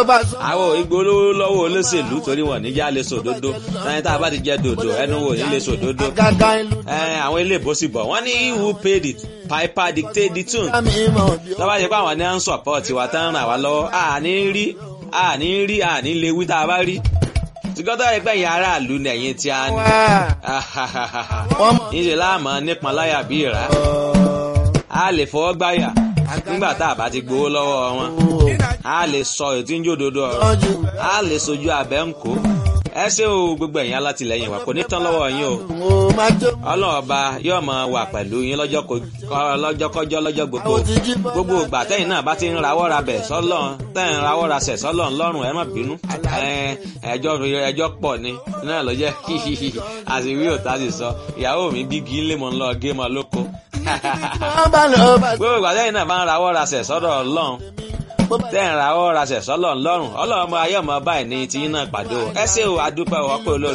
àwọn ìgbólówó lọ́wọ́ olóṣèlú torí wọn níjà lè sòdodo ẹni tá a bá ti jẹ dòdò ẹnu wò ní lè sòdodo àwọn ilé ìbòsí bọ̀ wọ́n ní who paid it piper dictate the tune tọ́ba ṣe pé àwọn ní à ń support wa tán ràn wá lọ́wọ́ àní rí àní rí àní lè wí tá a bá rí tìgọ́tọ̀ ẹgbẹ́ yẹn aráàlú ní ẹ̀yìn tí a ní níṣẹ́ láàmú nípọn láyà bí ìrà a lè fọwọ́ gbáyà nígbà tá a bá ti gbowó lọ́wọ́ wọn a lè sọ ètí ń jòdodo ọ̀rọ̀ a lè sojú abẹ́ ń kó ẹ ṣé o gbogbo ẹ̀yin alátìlẹyìn wa kò ní tán lọ́wọ́ yín o ọlọ́run ọba yóò máa wà pẹ̀lú yín lọ́jọ́kọ́jọ́ lọ́jọ́ gbogbo gbogbo ìgbà tẹ́yìn náà bá ti ń rawọ́ ra bẹ̀ sọ́lọ́n tẹ́yìn rawọ́ ra sẹ̀ sọ́lọ́n lọ́rùn ẹ má bínú ẹjọ́ ẹjọ́ pọ̀ ni náà ló jẹ́ àṣìwí òtá sì sọ ìyàwó mi bí kí n lè mọ̀ ń lọ gé mọ́ lóko gbogbo ìgbà tẹ́yìn náà bá ń rawọ́ ra sẹ̀ sọ́dọ̀ ọlọ́run tẹ́ ń ra ọ́ ra ṣẹ̀ṣọ́ lọ́rùn lọ́rùn ọlọ́run ọmọ ayé ọmọ báyìí ní tiyín náà pàdé o ẹ ṣé o adúpẹ́ ọ̀pẹ́ olóòtú.